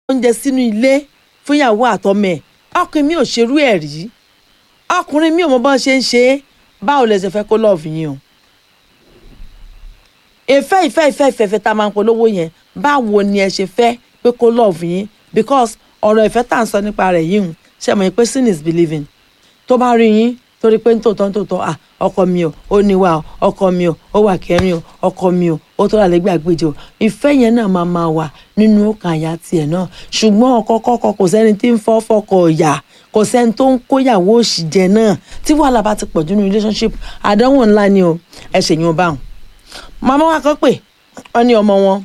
oúnjẹ sínú ilé fún ìyàwó àtọmọ ẹ̀ ọkùnrin mi ò ṣerú ẹ̀ rí ọkùnrin mi ò mọ bọ́n ṣe ń ṣe é báwo lẹ ṣe fẹ́ kó lọ́ọ̀fù yín o ìfẹ́ ìfẹ́ ìfẹ́ ìfẹ́ ìfẹ́ tá a máa ń polówó yẹn báwo ni ẹ ṣe fẹ́ pé kó lọ́ọ̀fù yín because ọ̀rọ̀ ìfẹ́ tá à ń sọ nípa rẹ̀ yìí ṣe mọ̀ pé sin is believing tó bá rí yín torí pé nítòótọ́ nítòótọ́ à ọkọ mi o ó níwà o ọkọ mi o ó wà kẹrin o ọkọ mi o ó tó rà lẹ́gbẹ̀ẹ́ àgbèjì o ìfẹ́ yẹn náà máa máa wà nínú ọkàn àyà tiẹ̀ náà ṣùgbọ́n ọkọ kọ́kọ́ kò sẹ́ni tí ń fọ́ fọkọ̀ ọ̀yà kò sẹ́ni tó ń kóyàwó òṣì jẹ náà tí wàhálà bá ti pọ̀ jù nínú relationship àdánwò ńlá ni o ẹ ṣèyàn bá wọn. màmá wa kan pè wọ́n ní ọmọ wọn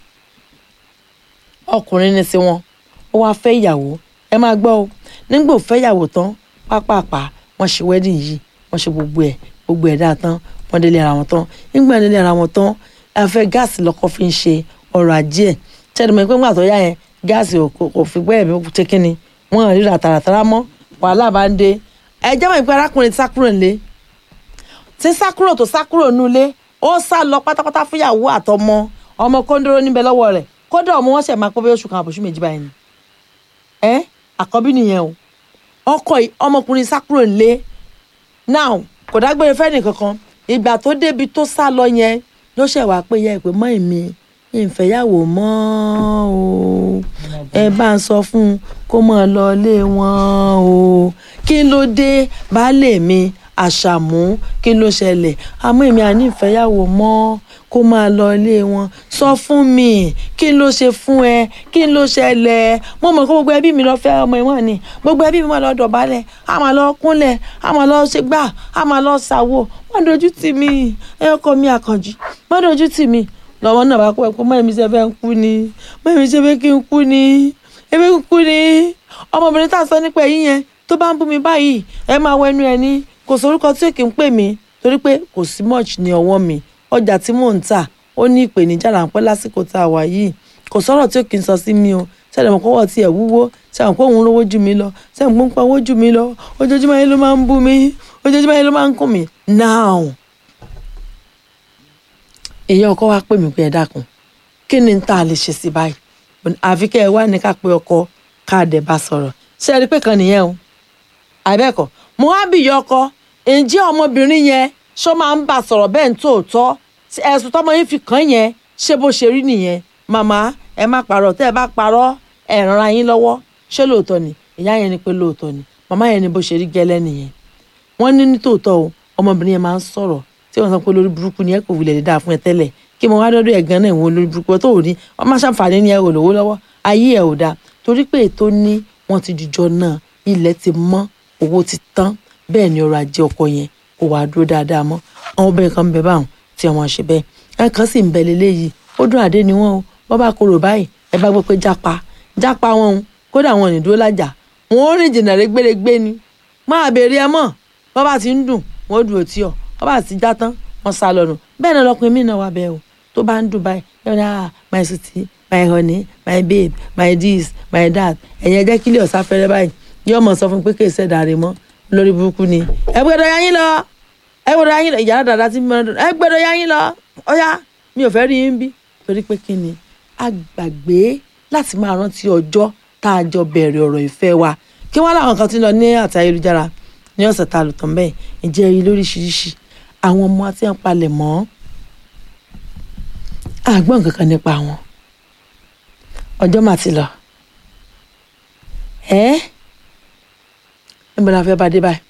ọkùnrin ní sí wọn ó wáá fẹ́ ìyàwó ẹ máa gbọ́ o nígbà ò fẹ́ ìyàwó tán pápápá wọ́n ṣe wedding yìí wọ́n ṣe gbogbo ẹ̀ gbogbo ẹ̀ dáa tán wọ́n délé ara wọn tán nígbà délé ara wọn tán afẹ́ gáàsì lọ́kọ́ fi ń ṣe ọrọ̀ ajé ẹ̀ tẹ́lẹ̀ mọ́ pé ńgbà tó yá yẹn gáàsì kò fi gbẹ́ ẹ̀mí ṣe kínni wọ́n ríra tààràtàrà mọ́ wàhálà bá ń dé ẹ jẹ́ mọ̀ pé arákùnrin ti sá kúrò nílé tí sá kúrò tó sá kúrò nílé ó sá lọ pátápátá fúyàwó àtọmọ ọmọ kóńdóró níbẹ̀ lọ́wọ́ rẹ̀ kódà ọmọ wọn ṣẹ̀ máa pọ́ bí oṣù kan àbòṣù méjì báyìí ni ẹ àkọ́bí nìyẹn o ọkọ ọmọkùnrin sá kúrò nílé now kò dágbére fẹ́ni kankan ìgbà tó débi tó sá lọ yẹn ló ṣẹ̀ wá pé yẹ ìpè mọ́ èmi ìfẹ́yàwó mọ́ o ẹ bá ń sọ fún un kó máa lọ ilé wọn o kí ló dé baálé mi àṣàmú kí ló ṣẹlẹ̀ àmọ́ èmi àní ìfẹ́yàwó mọ́ kó máa lọ ilé wọn sọ fún mi kí ló ṣe fún ẹ kí ló ṣẹlẹ̀ mo mọ̀ kó gbogbo ẹbí mi lọ fẹ́ ọmọ ìwọ̀n ni gbogbo ẹbí mi máa lọ dọ̀bálẹ̀ a máa lọ kúnlẹ̀ a máa lọ ṣe gbà a máa lọ ṣàwò má dojú tì mí ẹ ọkọ mi àkànjì má dojú tì mí lọ́wọ́ náà bá kó ẹ pé mọ́ èmi ṣe fẹ́ ń kú ni mọ́ èmi ṣe fẹ́ kí n kú ni èmi ń kú ni ọmọbìnrin tá a sọ nípa ẹ̀yìn yẹn tó bá ń bú mi báyìí ẹ máa wọ ẹnu ẹ ní kò sórúkọ tí èkì ń pè mí torí pé kò sí much ní ọwọ́ mi ọjà tí mò ń tà ó ní ìpèníjà ráńpẹ́ lásìkò tá a wà yìí kò sọ̀rọ̀ tí òkè ń sọ sí mi o ṣẹlẹ̀ mọ̀ kọ́wọ́ tiẹ̀ wúwo ṣẹlẹ̀ pé òun rówó jù mí lọ ṣẹlẹ̀ pé ń pa owó jù mí lọ ojoojúmọ́ yẹn ló máa ń bú mi ojoojúmọ́ yẹn ló máa ń kùn mí now èèyàn ọkọ wa pè mí pé ẹ dákun kí ni tá a lè ṣe sí báyìí àfi kẹ́ ẹ wá ní ká pé ọkọ káàdẹ̀ bá sọ̀rọ̀ ṣé ẹ rí pé kan nìyẹn o àbẹ́ẹ̀kọ́ mo wá bìyẹ ọkọ ǹjẹ́ ọmọbìnrin yẹn ṣó máa ń bá sọ̀rọ̀ bẹ́ẹ̀ ní tòótọ́ ẹ̀sùn tọmọ yín fi kàn yẹn ṣé bó ṣe rí nìyẹn màmá ẹ má parọ́ tẹ́ ẹ bá parọ́ ẹ ràn ara yín lọ́wọ́ ṣé lóòótọ́ ni ìyá yẹn ni pé lóòótọ́ ni màmá yẹn ni bó ṣe rí gẹ́lẹ́ nìyẹn wọ́n ní ní tòótọ́ o ọmọbìnrin yẹn máa ń sọ̀rọ̀ tí wọ́n sọ pé lórí burúkú ni ẹ kò wulẹ̀ lè dáa fún ẹ tẹ́lẹ̀ kí mo wá dọ́dọ̀ ẹ̀ gan náà ìwọ̀n lórí burúkú tó ò ní wọ́n máa ṣàǹfààní ní ẹ ò lówó lọ́wọ́ ayé ẹ̀ ò dáa torí pé ètò ní wọ́n ti jùjọ náà ilẹ̀ ti mọ́ owó ti tán bẹ́ẹ̀ ni ọrọ̀ ajé ọkọ yẹn kò wá dúró dáadáa mọ́ àwọn obìnrin kan ń bẹ báwọn tí wọ́n ṣe bẹ́ẹ̀ ẹ̀ kan sì ń bẹ lélẹ́yìí ó dún àdé ni wọ́n o wọ́n bá korò báyìí ẹ bá gbọ́ pé jápa jápa wọn o kódà wọn ò ní dúró lájà wọn ò rìn jìnnà rẹ́gbẹ́rẹ́gbẹ́ ni máa béèrè ẹ mọ̀ bọ́ bá ti ń dùn wọ́n dúró tí ọ bọ́ bá ti já tán wọ́n sá lọ́nu bẹ́ẹ̀ náà lọkùnrin mí náà wà bẹ́ẹ̀ o tó bá ń dùn báyìí ẹ ní ah my sweetie my honey my babe my this my that ẹ̀yin ẹjẹ́ kílẹ̀ ọ̀sá fẹ́rẹ́ báyìí yóò mọ̀ sọ fún pé kì í ṣẹ̀dá rẹ̀ mọ́ lórí burúkú ni ẹ gbọ́dọ̀ yá yín lọ ẹ gbọ́dọ̀ yá yín lọ ìyàrá dàda tí mo ẹ gbọ́dọ̀ yá yín lọ ọ̀yá mi ò fẹ́ rí yín bí torí pé kí ni a gbàgbé láti máa rántí ọjọ́ tá a jọ bẹ̀rẹ̀ ọ̀rọ̀ ìfẹ́ wa kí wọ́n láwọn kan ti lọ ní àti ayélujára ní ọ̀sẹ̀ tá a lò tán bẹ́ẹ̀ ìjẹ́ rí lóríṣiríṣi àwọn ọmọ àti ẹ̀ ń palẹ̀ mọ́ àgbọ̀n kankan nípa wọn ọjọ́ mà ti lọ ẹ́ níbo la fẹ́ bá dé báyìí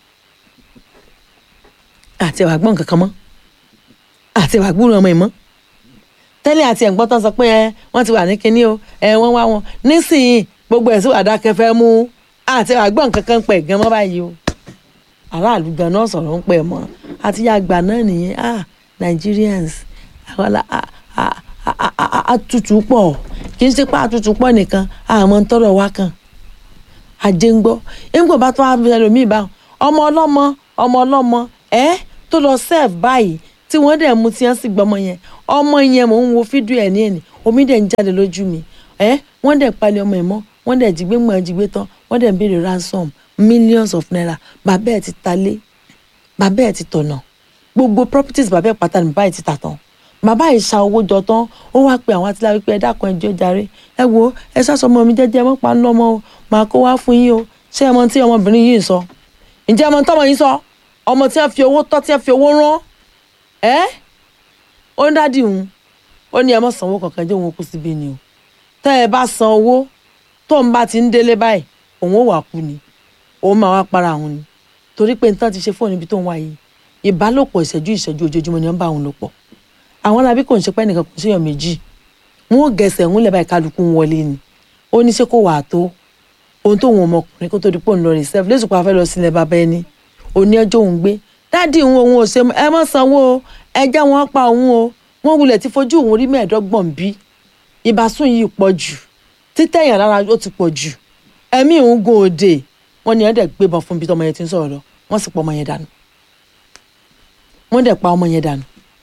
àti ẹ̀wà gbọ́n kankan mọ́ àti ẹ̀wà gbúrò ọmọ ìmọ̀ tẹ́lẹ̀ àti ẹ̀gbọ́n tán sọ pé ẹ wọ́n ti wà ní kinní o ẹ wọ́n wá wọn nísìnyí gbogbo ẹ̀ sí wàdà kẹfẹ́ mú àti ẹ̀wà gbọ́n kankan pẹ̀ gan mọ́ báyìí o aráàlú gan náà sọ̀rọ̀ ń pẹ̀ mọ́ àti ya àgbà náà nìyẹn ah Nigerians àwọn àtútù pọ̀ kì í ṣe pé àtútù pọ̀ nìkan àmọ́ ń tọrọ wá kan àjẹ ń gbọ́ ńgbò bá tó wá ẹlòmíì bá ọmọ ọlọ́mọ ọmọ ọlọ́mọ ẹ tó lọ serve báyìí tí wọ́n dẹ̀ mú tí wọ́n sì gbọ́mọ yẹn ọmọ yẹn mò ń wo fídíò ẹ̀ ní ẹ̀nì omi dẹ̀ ń jáde lójú mi ẹ wọ́n dẹ̀ palẹ̀ ọmọ ẹ̀ mọ́ wọ́n dẹ̀ jí gbé mọ́ ẹ̀ jí gbé tán wọ́n dẹ̀ ń béèrè ransom millions of naira bàbá ẹ̀ ti ta lé bàbá ẹ̀ ti tọ̀nà gbogbo properties bàbá ẹ̀ pátá ní báyìí ti tà tán bàbá yìí sa owó jọ tán ó wá pe àwọn atiláwí pé ẹ dákun ẹjọ́ jàre ẹ wo ẹ sásọmọ mi jẹ́jẹ́ mọ́ pa ń lọ́mọ o màá kó wá fún yín o ṣé ẹ mọ tí ọmọbìnrin yìí ń sọ ǹjẹ́ ẹ mọ tọ́mọ yìí sọ ọmọ tí wọ́n fi owó tọ́ tí wọ́n fi owó rán ẹ́ ó ń dádì òun ó ní ẹ mọ̀ sanwó kankan jẹ́ òun kú síbí ni o tẹ́ ẹ bá san owó tó ń bá ti ń délé báyìí òun ò wà kú ni òun máa wá para òun ni torí pé nǹkan ti ṣe fóònù ibi tó ń wá yìí ìbálòpọ̀ ìṣẹ́jú ìṣẹ́jú ojoojúmọ́ ni wọ́n bá òun lò pọ̀ àwọn arábí kò ń ṣe pé nìkan kò séèyàn méjì wọn ò gẹ̀ẹ́sẹ̀ ń lẹ̀ báyìí kálukú ń wọlé ni ó ní ṣé kò wà á tó ohun tóun ọmọkùnrin kó tó di pò ń lọ rìn sẹ́f lẹ́sùn pa fẹ́ lọ sílẹ̀ bàbá ẹni òní ọjọ́ òun gbé dáàdì òun òun ò ṣe ẹ má sanwó o ẹ já wọn pa òun o wọn wulẹ̀ ti fojú òun rí mẹ́ẹ̀ẹ́dọ́gbọ̀n bí ìbásùn yìí pọ̀ jù títẹ̀yàn lára ó ti pọ̀ jù ẹ̀mí òun gun òde wọn ni ẹ̀ dẹ̀ gbébọn fún bí tọmọ yẹn ti ń sọ̀rọ̀ lọ wọ́n sì pọ̀ ọmọ yẹn dànù wọ́n dẹ̀ pa ọmọ yẹn dànù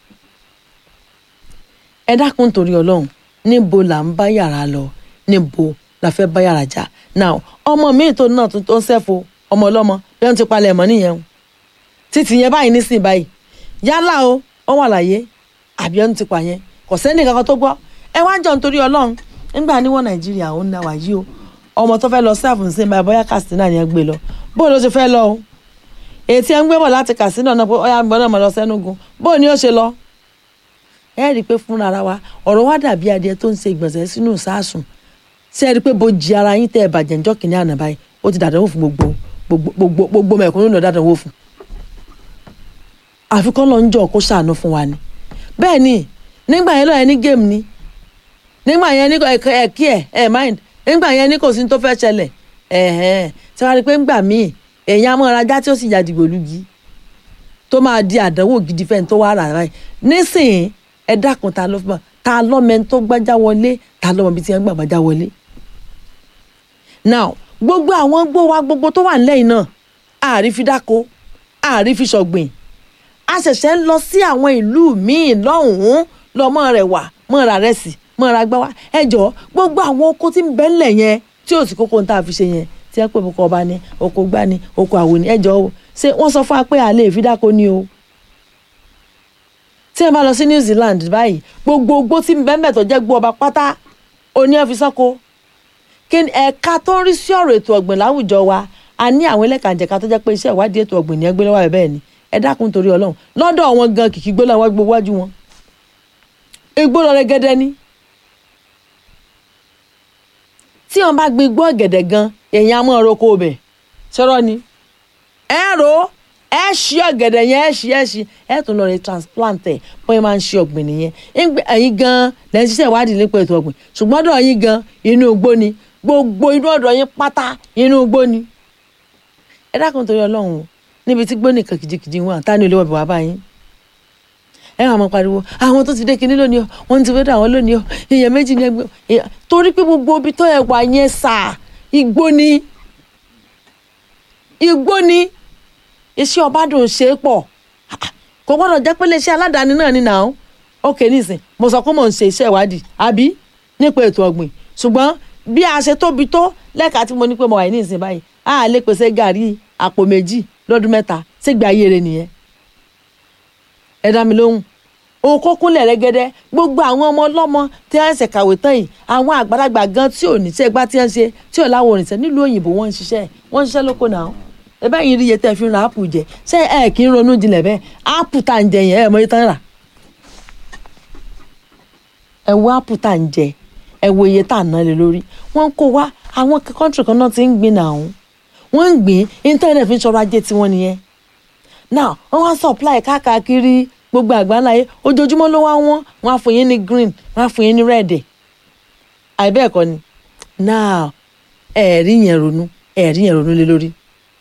ẹ dákun torí ọlọ́run níbo là ń bá yàrá lọ níbo la fẹ́ bá yàrá jà now ọmọ míì tó náà tó ń sẹ́fo ọmọ ọlọ́mọ bí wọ́n ti palẹ̀ mọ́ nìyẹn o títì yẹn báyìí nísìnyí báyìí yálà o ó wà láyé àbí wọ́n ti pa yẹn kò sẹ́ni kankan tó gbọ́ ẹ wá jọ nítorí ọlọ́run nígbà níwọ̀n nàìjíríà ó ń dá wàyí o ọmọ tó fẹ́ lọ sẹ́fù sí báyìí bóyá Katsina ni ẹ gbé lọ bó ló ṣe fẹ́ lọ o ètí ẹ ń gbé bọ̀ láti Katsina náà pé ọyá gbọ́dọ̀ mọ̀ lọ sẹ́nugun bó ni ó ṣe lọ ẹ rí i pé fúnra ara wa ọ̀rọ̀ wa dàbí adìẹ tó ń ṣe ìgbọ̀nsẹ̀ sínú sáàsùn ṣé ẹ rí i pé bojì ara yín tẹ́ ẹ bàjẹ́ ńjọ́ kìíní àná báyìí ó ti dàdánwò fún gbogbo gbogbo gbogbo mẹ̀kúnnù lọ dàdánwò fún. àfikún lọ ń jọ kó ṣàánú fún wa ni bẹ́ẹ̀ ni nígbà yẹn lọ́ọ́ yẹn ní géèmù ni nígbà yẹn ní ẹ̀kí ẹ̀ ẹ̀ mind nígbà yẹn ní kò sí tó fẹ́ ṣẹlẹ̀ ẹ̀hẹ́n ṣé wàá rí i pé ńgbà míì èèyàn amọ̀rajá tí ó sì yàdìgbò lùgì tó máa di àdánwò gidi fẹ́ni tó wà rà báyìí nísìnyí ẹ dákun ta ló fún ta lọ́mọ tó gbájá wọlé ta lọ́mọ bíi ti ẹ̀ ń gbà gbájá wọlé. now gbogbo àwọn gbó wa gbogbo tó wà nílẹ̀ yìí náà àárí fi dáko àárí fi ṣọ̀gbìn a ṣẹ̀ṣẹ̀ ń lọ sí àwọn ìlú míì lọ́hùn-ún lọ́mọ rẹ̀ wà mọ́ ra rẹ̀ sí mọ́ ra gbá wa ẹ jọ gbogbo àwọn oko tí ń bẹ ńlẹ̀ yẹn tí ò sì kókó ń tà fi ṣe yẹn tí ẹ pé oko ọba ni oko gbá ni oko àwò ni ẹ jọ o ṣé wọ́n sọ fún wa pé àlè ìfidáko ni o tí ẹ bá lọ sí New Zealand báyìí gbogbo ogbó tí bẹ́ẹ̀ tó jẹ́ gbó ọba pátá oní ẹ̀ fi sọ́kò kí ni ẹ̀ka tó ń rí sí ọ̀rọ̀ ètò ọ̀gbìn láwùjọ wa a ní àwọn ẹlẹ́kànjẹ̀ka tó jẹ́ pé iṣẹ́ ìwádìí ètò ọ̀gbìn ní ẹgbẹ́ lọ́wọ́ ẹ̀ bẹ́ẹ̀ ni ẹ dákun torí ọlọ́run lọ́dọ̀ wọn gan kìkì gbó làwọn gbogbo wájú wọn igbó lọ rẹ́gẹ́dẹ́ ní. tí wọn bá gbin igbó ọ̀gẹ̀dẹ̀ gan èèyàn á mọ̀ ọ́rọ́ kó o bẹ̀ ṣọ́rọ́ ni ẹ̀rọ ẹ ṣí ọ̀gẹ̀dẹ̀ yẹn ẹ ṣí ẹ ṣí ẹ tún lọ rẹ transplant ẹ bóyá máa ń ṣe ọ̀gbìn nìyẹn ẹ̀yin gan lẹ́yìn ṣiṣẹ́ ìwádìí nípa ètò ọ̀gbìn ṣùgbọ́n ọ̀dọ̀ yín gan inú igbó ni gbogbo inú ọ̀dọ̀ yín pátá inú igbó ni. ẹ dákun torí ọlọ́run níbi tí gbóni kan kìjikìji wọn àtàní olówó ẹ̀bùn wá báyìí. ẹ wà máa pariwo àwọn tó ti dé kinní lónìí o wọn ti wédà àwọn lónìí o èèyàn méjì ní ẹgbẹ́ torí pé gbogbo ibi tó ẹ wà yẹn sà igbó ni igbó ni iṣẹ́ ọbádùn ṣe é pọ̀ kò gbọ́dọ̀ jẹ́ pé iléeṣẹ́ aládàáni náà ni nà ó ok nísìn mo sọ pé mò ń ṣe iṣẹ́ ìwádìí àbí nípa ètò ọ̀gbìn ṣùgbọ́n bí a ṣe tóbi tó lẹ́ka tí mo ní pé mo wà ní ìsìn báyìí a lè pèsè gàrí àpò méjì lọ́dún mẹ́ta sígbà ayé rẹ nìyẹn ẹ dá mi lóhùn òun kó kúnlẹ̀ rẹ́gẹ́dẹ́ gbogbo àwọn ọmọ ọlọ́mọ tí wọ́n ń ṣe kàwé tán yìí àwọn àgbàlagbà gan tí ò ní ṣe gbá tí wọ́n ń ṣe tí ò láwọn òrìṣẹ́ nílùú òyìnbó wọ́n ń ṣiṣẹ́ wọ́n ń ṣiṣẹ́ lóko náà ebe yìí rí iye tẹ́ fi ń ra ápù jẹ ṣé ẹ kì í ronú jinlẹ̀ bẹ́ẹ̀ ápù tá à ń jẹ yẹn ẹ mọ iye tán rà ẹ wo ápù tá à ń jẹ ẹ wo iye tá à ń ná lé lórí wọ́n kó wá àwọn kọ́ńtì kan náà ti ń gbin náà wọ́n ń gbìn íńtánẹ̀tì fi ń ṣọrọ̀ ajé tiwọn nìyẹn now wọ́n wá supply káàkiri gbogbo àgbáńlá yìí ojoojúmọ́ ló wá wọ́n wọ́n á fún yín ní green wọ́n á fún yín ní red àìbẹ́ẹ̀kọ́ ni now ẹ̀ẹ́rí yẹn ronú ẹ̀ẹ́rí yẹn ronú lé lórí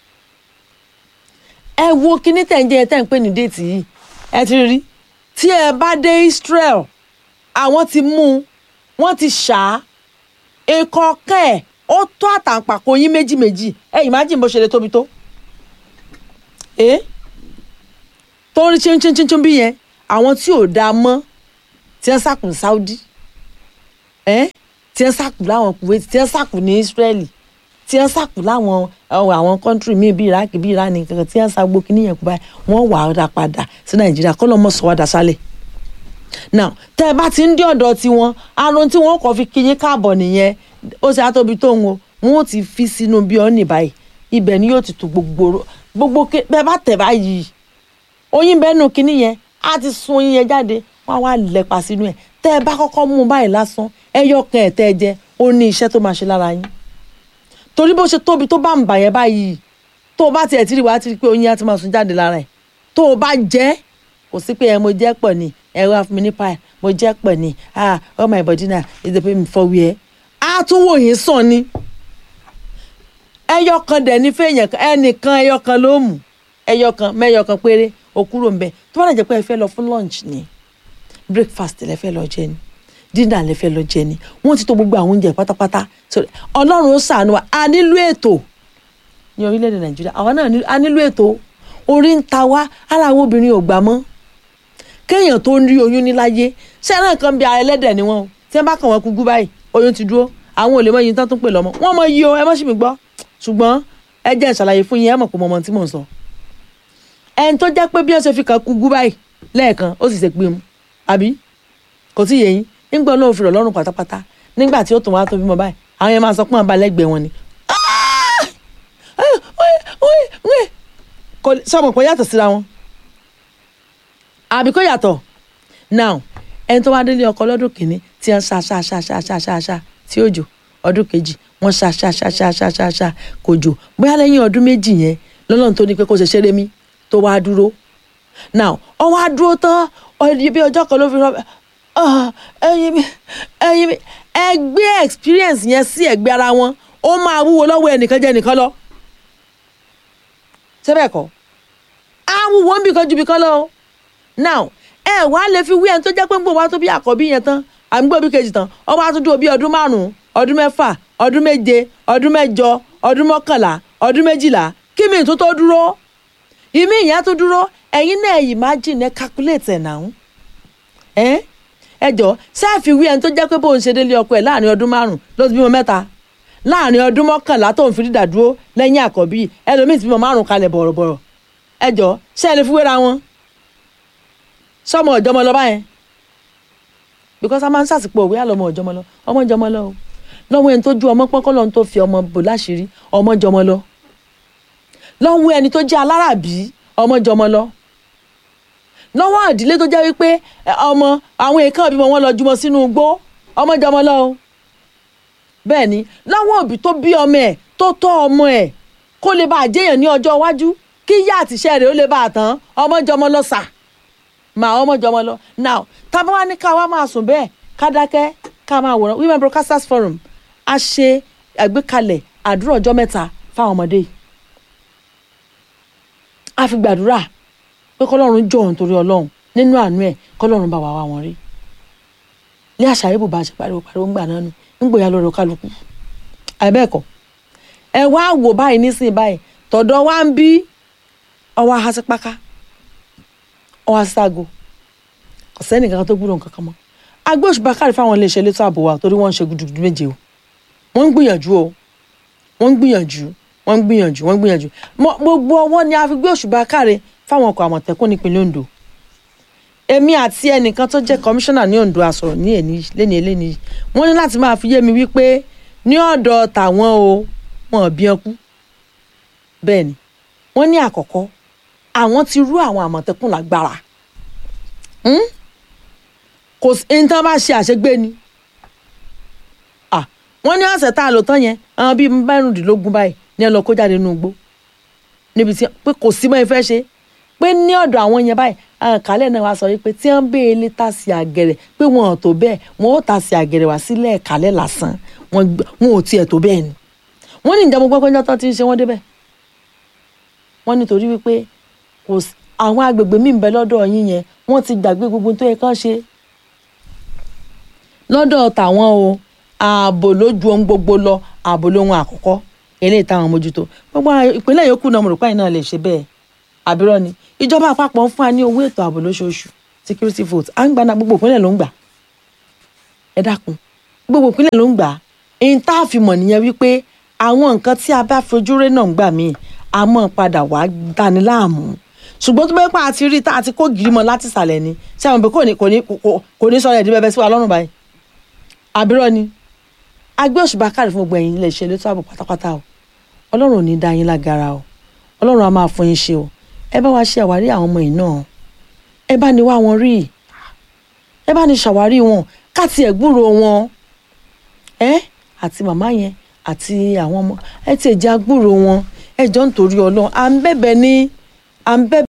ẹ wo kíní tẹ̀ ń jẹ́ ẹ tẹ̀ ń pè ní déètì yìí ẹ ti rí tí ẹ bá dé Israel àwọn ti mú un wọ́n ti ṣá á ikọ̀ kẹ́ ẹ̀ ó tó àtàǹpàkò yín méjì méjì ẹ imagine bó ṣe lè tóbi tó ẹ tó ń rí chíńchíńchíń bí yẹn àwọn tí ò dáa mọ́ tí wọ́n sàkù ní Saudi ẹ tí wọ́n sàkù láwọn Kuwait tí wọ́n sàkù ní Israeli tí wọ́n sàkù láwọn àwọn kọ́ńtírì míì bíi Iraq bíi Iran kankan tí wọ́n sàgbó kí níyẹn kú báyìí wọ́n wà á dá padà sí Nàìjíríà kọ́ lọ́mọ sọ wá dá sálẹ̀ now tẹ́ ẹ bá ti ń dé ọ̀dọ̀ tiwọn arun tí wọ́n kọ́ fi kí yín káàbọ̀ nìyẹn ó ṣe àtòbí tó ń wo wọn ò ti fi sínú bí ọ́ nì báyìí ibẹ̀ ni yóò ti tu gbogbo gbogbo bẹ́ẹ̀ bá tẹ̀ báyìí oyin bẹ́ẹ̀ nù kínní yẹn á ti sun oyin yẹn jáde wọ́n á wá lẹ́pa sínú ẹ̀ tẹ́ ẹ bá kọ́kọ́ mú un báyìí lásán ẹyọ kan ẹ̀ tẹ́ ẹ jẹ ó ní iṣẹ́ tó máa ṣe lára yín torí bó ṣe tóbi tó bá ń bà yẹn báyìí tó o bá tiẹ̀ tí ì wá ti rí pé oyin á ti máa sun jáde lára ẹ̀ tó o bá jẹ́ kò sí pé ẹ mo jẹ́ pọ̀ ni ẹ wá fún mi ní pie mo jẹ́ pọ̀ ni ah all my body na is the pain for where á tún wò yín sàn ni ẹyọ kan dẹ̀ ní fẹ́yàn ẹnìkan ẹyọ kan ló mú ẹyọ kan mẹ́yọ kan péré o kúrò ń bẹ̀ tó bá dẹ̀ jẹ́ pé ẹ fẹ́ lọ fún lunch ni breakfast lẹ fẹ́ lọ jẹ ni dinner lẹ fẹ́ lọ jẹ ni wọ́n ti tò gbogbo àwọn oúnjẹ pátápátá ọlọ́run ó ṣàánú wa a nílò ètò ní orílẹ̀-èdè nàìjíríà àwa náà a nílò ètò orí ń ta wá ara àwọn obìnrin ò gbà mọ́ kéèyàn tó ń rí oyún níláyé ṣé náà kan bí ara ẹlẹ́dẹ̀ ni wọ́n o tí wọ́n bá kàn wọ́n kúkú báyìí oyún ti dúró àwọn ò lè mọ iye tán tó ń pè lọ́mọ wọ́n mọ iye o ẹ mọ́ sí mi gbọ́ ṣùgbọ́n ẹ jẹ́ ìṣàlàyé fún yín ẹ mọ̀ pé mo mọ tí mò ń sọ ẹni tó jẹ́ pé bí wọ́n ṣe fi kàn kúkú báyìí lẹ́ẹ̀kan ó sì ṣe pé mu àbí kò tí ì yé yín nígbà náà ó fi rọ̀ lọ́rùn pátápátá nígbà tí ó tún wá tó bímọ báyìí àwọn yẹn máa sọ pé àwọn bá lẹ́gbẹ̀ẹ́ wọn ni sọmọ pé yàtọ̀ síra wọn àbí kò yàtọ̀ now ẹni tó wá délé ọkọ lọ́dún kìíní tí wọ́n ṣá ṣá ṣá ṣá ṣá ṣá ṣá tí ó jò ọdún kejì wọ́n ṣá ṣá ṣá ṣá ṣá ṣá ṣá kò jò bóyá lẹ́yìn ọdún méjì yẹn lọ́lọ́run tó ní pé kó ṣe ṣeré mi tó wá dúró now ọ wá dúró tán bí ọjọ́ kan ló fi rọ ẹyin mi ẹyin mi ẹgbẹ́ experience yẹn sí ẹgbẹ́ ara wọn ó máa wúwo lọ́wọ́ ẹnìkan jẹ́ ẹnìkan lọ sẹ́bẹ̀ kọ́ àwọn wo ń bì kan ju bì kan lọ o now ẹ wá lè fi wí ẹni tó jẹ́ pé ń bò wá tó bí àkọ́bí yẹn tán àmì gbọ́ bí kejì tán ọ wá tún dúró bí ọdún márùn-ún ọdún mẹ́fà ọdún méje ọdún mẹ́jọ ọdún mọ́kànlá ọdún méjìlá kí mi tó tó dúró ìmí ìyẹn tó dúró ẹ̀yin náà imagine ẹ calculate ẹ̀ náà ẹ ẹ jọ ṣáàfi wí ẹni tó jẹ́ pé bóun ṣe délé ọkọ ẹ̀ láàrin ọdún márùn-ún ló ti bímọ mẹ́ta láàrin ọdún mọ́kànlá tó ń fi dídà dúró lẹ́yìn àkọ́bí ẹlòmíì ti bímọ márùn kalẹ̀ bọ̀rọ̀bọ̀rọ̀ ẹ jọ ṣé ẹ lè fi wéra wọn sọmọ ọjọmọ lọ báyẹn because a máa ń sàsìpò òwe àlọmọ ọjọmọ lọ ọmọ jọmọ lọ o lọ́wọ́ ẹni tó ju ọmọ pọ́nkọ́ lọ́n tó fi ọmọ bò láṣìírí ọmọ jọmọ lọ lọ́wọ́ ẹni tó jẹ́ aláràbí ọmọ jọmọ lọ lọ́wọ́ àdílé tó jẹ́ wípé ọmọ àwọn èèkàn bímọ wọn lọ jùmọ̀ sínú igbó ọmọ jọmọ lọ o bẹ́ẹ̀ ni lọ́wọ́ òbí tó bí ọmọ ẹ̀ tó tọ́ ọmọ ẹ̀ kó lè bá àjẹyàn ní ọjọ́ iwájú kí yá àtìṣẹ́ rẹ̀ ó lè bá a tán ọmọ jọmọ lọ sà mà ọmọ jọmọ lọ now tábà wá ní ká wá máa sùn bẹ́ẹ̀ ká dákẹ́ ká máa wòran women broadcasters forum a ṣe àgbékalẹ̀ àdúrà ọjọ́ mẹ́ta fáwọn ọmọdé yìí a fi gbàdúrà pé kọ́lọ́run jọ òun torí ọlọ́run nínú àánú ẹ̀ kọ́lọ́run bá wà wá wọn rí ní àṣà ibò bá ṣe pariwo pariwo ńgbà náà nù ńgbòyà lọ́rọ̀ kálukú àìbẹ́ẹ̀kọ́ ẹ wá wò báyìí nísìnyí báyìí tọ̀dọ̀ wá ń bí ọwọ́ ahásípáká ọwọ́ ahásíságo ọ̀sẹ́ nìkan tó gbúdọ̀ nǹkan kan mọ́ agbé òṣùpá kárí fáwọn iléeṣẹ́ elétò ààbò wa torí wọ́n ń ṣe gudugudu méje o wọ́n ń gbìyànjú o wọ́n ń gbìyànjú wọ́n ń gbìyànjú wọ́n ń gbìyànjú gbogbo ọwọ́ ni a fi gbé òṣùpá kárí fáwọn ọkọ̀ àmọ̀tẹ́kùn nípínlẹ̀ Ondo èmi àti ẹnìkan tó jẹ́ kọmíṣánná ní Ondo àsọ̀rọ̀ ní ẹni lẹ́ni eléni yìí wọ́n ní láti máa fi yé mi wípé ní ọ̀dọ̀ tàwọn o wọn ò bí ẹkú bẹ́ẹ̀ ni wọ́n ní àkọ́kọ́ àwọn ti rú àwọn àmọ̀tẹ́kùn lágbára kò sí ní tí wọ́n bá ṣe àṣegbé ni wọ́n ní ọ̀sẹ̀ tá a lò tán yẹn àwọn bíi mẹ́rìndínlógún báyìí ní ẹ lọ kó jáde nínú igbó níbi tí pé kò sí mọ́ ẹ fẹ́ ṣe pé ní ọ̀dọ̀ àwọn yẹn báyìí àwọn kálẹ̀ náà wá sọ wípé tí wọ́n bẹ́ẹ̀ lé ta sí àgẹ̀rẹ̀ pé wọn ò tó bẹ́ẹ̀ wọn ò ta sí àgẹ̀rẹ̀ wá sílẹ̀ kálẹ̀ lásán wọn ò tiẹ̀ tó bẹ́ẹ̀ ni wọ́n ní ìjàmbá gbọ́gbọ́n jọ́tọ́ ti ń ṣe wọ́n débẹ̀ wọ́n nítorí wípé kò sí àwọn agbègbè míì ń bẹ lọ́dọ̀ yín yẹn wọ́n ti gbàgbé gbogbo tó yẹ kán ṣe lọ́dọ̀ tàwọn o ààbò lójú ohun gbogbo lọ ààbò lóhun àkọ́kọ́ eléyìí táwọn mójútó gbogbo ìpínlẹ̀ yòókù náà mo rò pé àyìn náà lè ṣe bẹ́ẹ̀ àbírọ́ ni ìjọba àpapọ̀ ń fún wa ní owó ètò ààbò lóṣooṣù security vote à ń gba náà gbogbo ìpínlẹ̀ ló ń gbà ẹ dákun gbogbo ìpínlẹ̀ ló ń gbà èyí tá a fi mọ̀ nìyẹn wípé àwọn nǹkan tí a bá fojú rẹ́ náà ń gbà míì a mọ̀ padà wá dání láàmú ṣùgbọ́n tó bẹ́ẹ̀ pa àti rí tá àti kó gírí mọ́ láti ìsàlẹ̀ ni ṣé àwọn òbí kò ní kò ní kò- kò ní sọ̀rọ̀ ẹ̀dí bẹ́ẹ̀ sí wa lọ́rùn báyìí àbírọ̀ ni agbé òṣùbà káàdì fún gbogbo ẹ̀yin ilé iṣẹ́ elétò ààbò pátápátá o ọlọ́run ò ní dá yín lágara o ọlọ́run á máa fún yín ṣe o ẹ bá wa ṣe àwárí àwọn ọmọ yìí náà ẹ bá ní wá wọn rí ẹ bá ní ṣàwárí wọn káàtì ẹ̀ gbúrò wọn ẹ àti màmá yẹn àti àwọn ọmọ ẹ ti ẹ̀ jẹ́ agbúrò wọn ẹ jọ ń torí ọlọ́run à ń bẹ̀bẹ̀ ní à ń bẹ̀bẹ̀